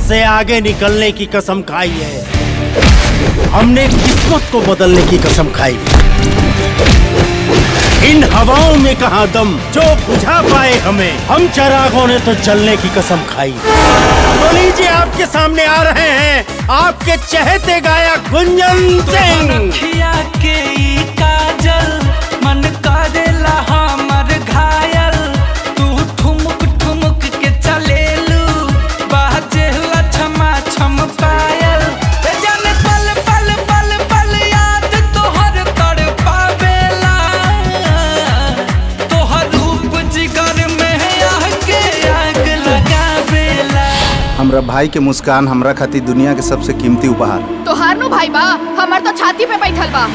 से आगे निकलने की कसम खाई है हमने किस्मत को बदलने की कसम खाई इन हवाओं में कहा दम जो बुझा पाए हमें हम चरागों ने तो चलने की कसम खाई तो लीजिए आपके सामने आ रहे हैं आपके चहेते गायक गुंजन सिंह रखिया के ई काजल मन करेला हमर घायल तू ठुमुक ठुमुक के चलेलू बाजेला छमा छम पायल ए जाने पल पल पल पल याद तोहर तर पावेला तोहर रूप जिगर में आके आग लगावेला हमरा भाई के मुस्कान हमरा खातिर दुनिया के सबसे कीमती उपहार तोहार नु भाई बा हमर तो छाती पे बैठल बा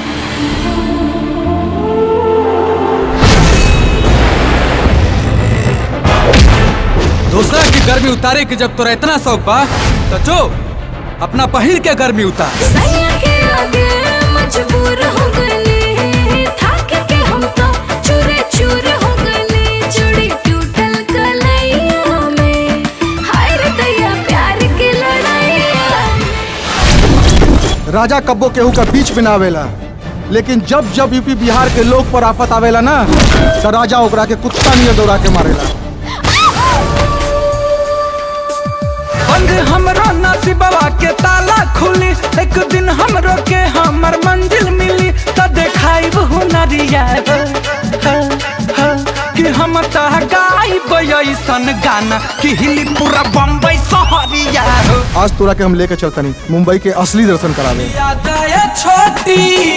दूसरा की गर्मी उतारे के जब तोरा इतना शौक बा तो जो अपना पहिर के गर्मी उतार सैया के आगे मजबूर हो गए थक के हम तो चूरे चूर हो गए चूड़ी टूटल कलैया में हाय रे दैया प्यार के लड़ाइया राजा कब्बो केहू का बीच में ना आवेला लेकिन जब जब यूपी बिहार के लोग पर आफत आवेला ना तो राजा ओकरा के कुत्ता नियर दौड़ा के मारेला बंद हमरो नसीबवा के ताला खुली एक दिन हमरो के हमर मंजिल मिली त देखाइब हुनरिया हो, हो, हो, कि हम त गाइब ऐसन गाना कि हिली पूरा बम्बई शहरिया हो आज तोरा के हम लेके चलतनी मुंबई के असली दर्शन करावे याद आया छोटी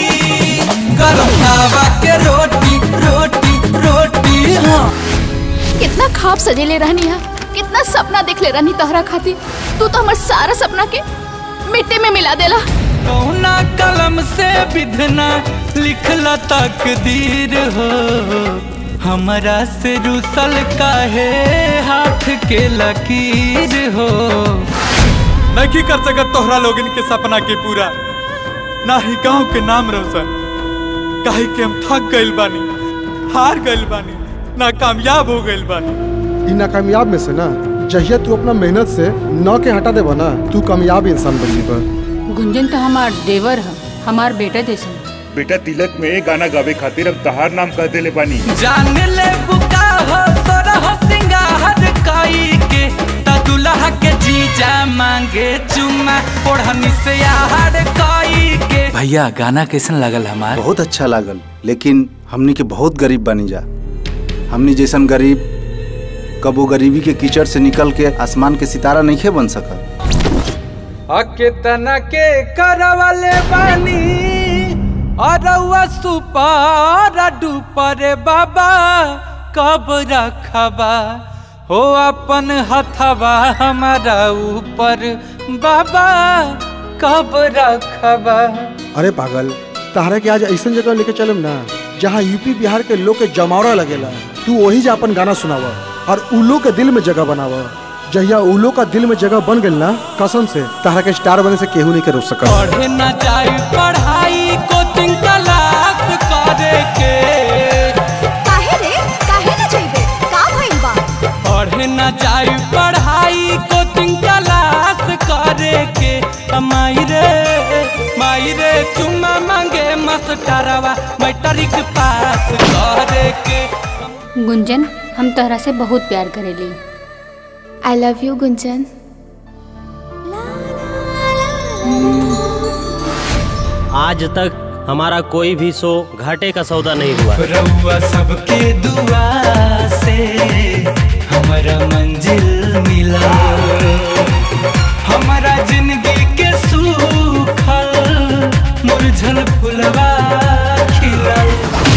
गरम हवा के रोटी रोटी रोटी हाँ कितना खाब सजेले रहनी है कितना सपना देख ले रहनी तोहरा खातिर तू तो हमर सारा सपना के मिट्टी में मिला देला कौना कलम से विधना लिखला तकदीर हो हमरा से रुसल काहे हाथ के लकीर हो नहीं कर सकत तोहरा लोगन के सपना के पूरा ना ही गांव के नाम रोशन काहे के हम थक गइल बानी हार गइल बानी ना कामयाब हो गइल बानी इ नाकामयाब में से ना जहिया तू अपना मेहनत से नौ के हटा देबा ना तू कामयाब इंसान बन जीबा गुंजन तो हमार देवर है हमार बेटा जैसन बेटा तिलक में गाना गावे खातिर अब तहार नाम कह देले बानी जान ले बुका हो तोरा हो सिंगार कई के त दुल्हा के जीजा मांगे चुम्मा ओढ़नी से आहार कई के भैया गाना कैसन लगल हमार बहुत अच्छा लागल लेकिन हमनी के बहुत गरीब बनी जा हमनी जैसन गरीब कबो गरीबी के कीचड़ से निकल के आसमान के सितारा नहीं बन सकल अके तना के करवले बानी अरवा सुपार डुपर बाबा कब रखबा हो अपन हथवा हमारा ऊपर बाबा कब रखबा अरे पागल तहरा के आज ऐसा जगह लेके चलम ना जहाँ यूपी बिहार के लोग के जमावड़ा लगेला तू वही जा अपन गाना सुनावा और उलो के दिल में जगह बनावा जहिया उलो का दिल में जगह बन गइल ना कसम से तहरा के स्टार बने से केहू नहीं के रोक सकल पढ़े न जाई पढ़ाई कोचिंग क्लास करे के काहे रे काहे न जइबे का भइल बा पढ़े न जाई पढ़ाई कोचिंग क्लास करे के त माई रे माई रे चुम्मा मांगे मास्टरवा मैट्रिक पास करे के गुंजन हम तोहरा से बहुत प्यार करेली आई लव यू गुंजन आज तक हमारा कोई भी शो घाटे का सौदा नहीं हुआ रउआ सबके दुआ से हमारा मंजिल मिला हमारा जिंदगी के सूखल मुरझल फुलवा खिलल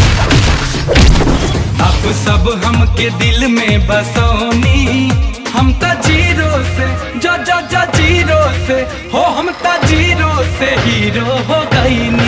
अब सब हमके दिल में बसौनी हम त जीरो से जो जो जो जीरो से हो हम त जीरो से हीरो हो गई